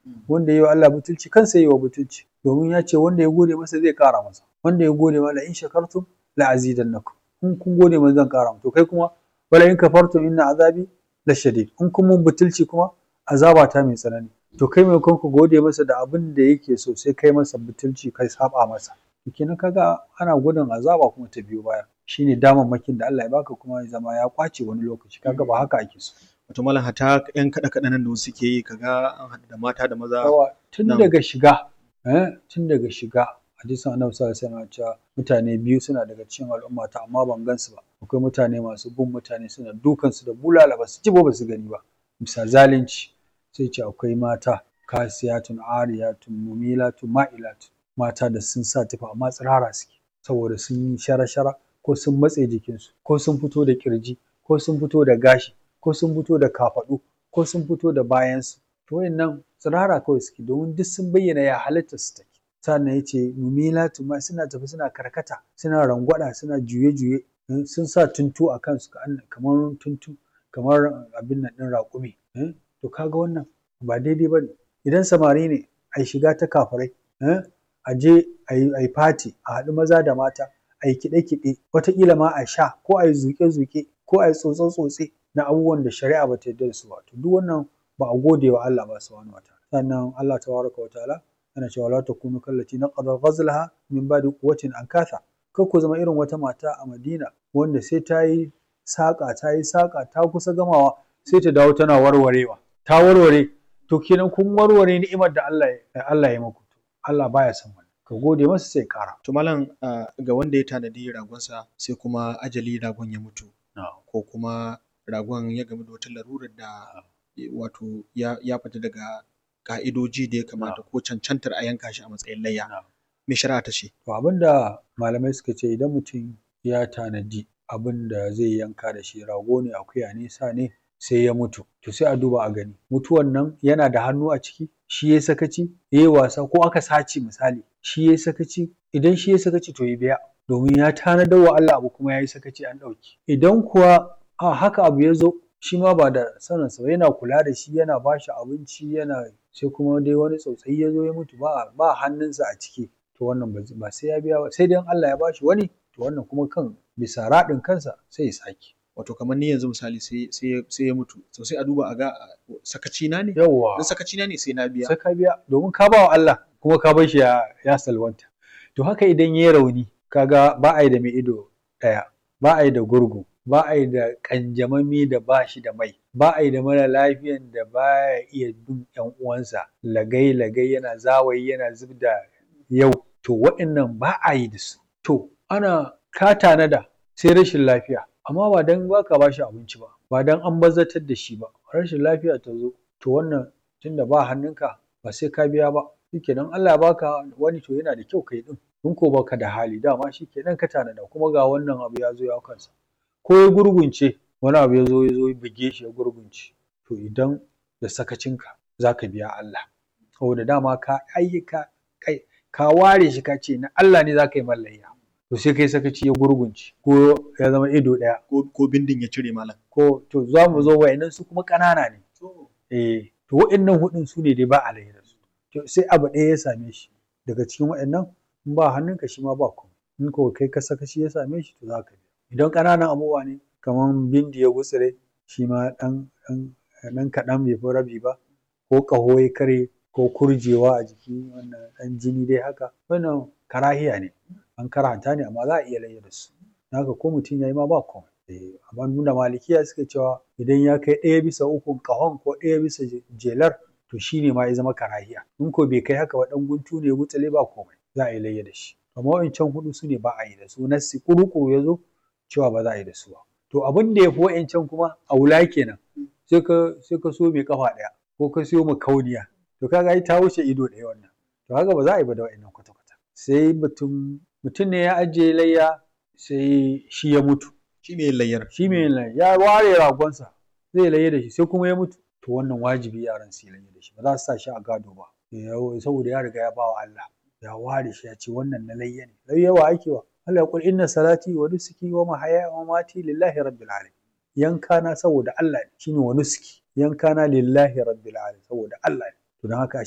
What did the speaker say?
wanda ya yi wa Allah butulci kansa yi wa butulci domin ya ce wanda ya gode masa zai ƙara masa wanda ya gode ma la in shakartum la azidannakum in kun gode masa zan ƙara to kai kuma wala in kafartum inna azabi la shadid in kun mun butulci kuma azaba ta mai tsanani to kai maimakon ku gode masa da abin da yake so sai kai masa butulci kai saba masa kenan kaga ana gudun azaba kuma ta biyo baya shine damammakin da Allah ya baka kuma ya zama ya kwace wani lokaci kaga ba haka ake so wato malam hata yan kaɗe kaɗe nan da wasu ke yi kaga an haɗu da mata da maza yawa tun Na'am. daga shiga eh tun daga shiga hadisin annabi sallallahu alaihi wasallam cewa mutane biyu suna daga cikin al'ummata amma ban gansu ba akwai mutane masu bin mutane suna dukan su da bulala ba su ji ba ba su gani ba bisa zalunci sai ce akwai mata kasiyatun ariyatun mumilatun ma'ilatun mata da sun sa tufa amma tsirara suke saboda sun yi shara-shara ko sun matse jikinsu ko sun fito da kirji ko sun fito da gashi ko sun fito da kafaɗu ko sun fito da bayansu to wayannan tsirara kawai suke domin duk sun bayyana ya halitta su take sannan ya ce mumilatu ma suna tafi suna karkata suna rangwada suna juye-juye eh, sun sa tuntu a kansu ka- kamar tuntu kamar abin nan ɗin raƙumi eh, to kaga wannan ba daidai ba ne idan samari ne a shiga ta kafirai eh, a je a yi fati a haɗu maza da mata a yi kiɗe-kiɗe wataƙila ma a sha ko a yi zuƙe-zuƙe ko a yi tsotse-tsotse na abubuwan da shari'a ba ta yarda da su ba to duk wannan ba a gode wa Allah ba subhanahu wa ta'ala sannan Allah tabaraka wa ta'ala yana cewa la takunu kallati naqada ghazlaha min ba'di quwwatin ankatha kar ku zama irin wata mata a Madina wanda sai ta yi saƙa ta yi saƙa ta kusa gamawa sai ta dawo tana warwarewa ta warware to kenan kun warware ni'imar da Allah ya Allah ya muku Allah baya son wannan ka gode masa sai ƙara to malam ah, ga wanda ya tanadi ragonsa sai kuma ajali ragon ya mutu ko kuma ragon ya gamu da wata larurar da eh, wato ya, ya fita daga ka'idoji da ya kamata ko cancantar a yanka shi a matsayin layya Na'am. me shari'a ta ce To abin da malamai suka ce idan mutum ya tanadi abin da zai yanka da shi rago ne akuya ne sa ne sai ya mutu to sai a duba a gani mutuwan nan yana da hannu a ciki shi ya sakaci ya yi wasa ko aka sace misali shi ya sakaci idan shi ya sakaci to ya biya domin ya tanadar wa Allah abu kuma ya yi sakaci an ɗauki idan kuwa a haka abu ya zo shi ma ba da saninsa ba yana kula da shi yana ba shi abinci yana sai kuma dai wani tsautsayi ya zo ya mutu ba ba hannunsa a ciki to wannan ba zai- ba sai ya biya ba sai dai in Allah ya bashi wani to wannan kuma kan bisa raɗin kansa sai ya sake wato kamar ni yanzu misali sai sai sai ya mutu to sai a duba a ga ah, sakaci na ne yawwa in sakaci na ne sai na biya sai ka biya domin ka ba wa Allah kuma ka bar shi ya, ya salwanta to haka idan ya rauni kaga ba a yi da mai ido ɗaya ba a yi da gurgu ba a yi da ƙanjamami da ba shi da mai ba a yi da mara lafiyan da ba ya iya bin ƴan uwansa lagai lagai yana zawayi yana zub da yau to waɗannan ba a yi da su to ana ka tanada sai rashin lafiya amma ba dan ba ka ba shi abinci ba ba dan an bazatar da shi ba rashin lafiya ta zo to wannan tunda ba hannunka ba sai ka biya ba shikenan Allah ya baka wani to yana da kyau kai din in ko baka da hali dama shikenan ka tanada kuma ga wannan abu ya zo ya kansa ko ya gurgunce wani abu ya zo ya zo ya buge shi ya gurgunce to idan da sakacinka za ka biya Allah saboda dama ka ayyuka kai ka ware shi ka ce na Allah ne za ka yi mallayya to sai kai sakaci ya gurgunce ko ya zama ido ɗaya ko ko bindin ya cire malam ko to za mu zo wa'annan su kuma ƙanana ne eh to wa'annan hudun su ne dai ba a da su to sai abu ɗaya ya same shi daga cikin wa'annan in ba hannunka shi ma ba komai in ko kai ka saka shi ya same shi to za ka biya idan ƙananan abubuwa ne kamar bindi ya gutsire shi ma ɗan ɗan ɗan kaɗan bai fi rabi ba ko ƙaho ya karye ko kurjewa a jiki wannan ɗan jini dai haka wannan karahiya ne an karanta ne amma za a iya layya da su haka ko mutum ya yi ma ba komai Eh, amma nuna malikiya suka cewa idan ya kai ɗaya bisa ukun ƙahon ko ɗaya bisa je- jelar to shi ne ma ya zama karahiya in ko bai kai haka ba ɗan guntu ne gutsale ba komai za a yi layya da shi amma wa'incan hudu su ne ba a yi da su nassi kuru ya zo cewa ba za a yi da su ba to abin da ya fi wa'incan kuma a wula kenan sai ka sai ka so mai kafa ɗaya ko ka siyo makauniya to kaga ai ta wuce ido ɗaya wannan to haka ba za a yi ba da wa'innan kwata-kwata sai mutum mutum ne ya ajiye layya sai shi ya mutu shi me layyar shi mai layya ya ware ragonsa zai layya da shi sai kuma ya mutu to wannan wajibi yaran su yi layya da shi ba za su sa shi a gado ba Ya- saboda ya riga ya ba wa Allah ya ware shi ya ce wannan na layya ne layya wa ake wa Allah ya kul inna salati wa nusuki wa mahaya wa mamati lillahi rabbil alamin yanka na saboda Allah ne shine wa nusuki yanka na lillahi rabbil alamin saboda Allah ne to don haka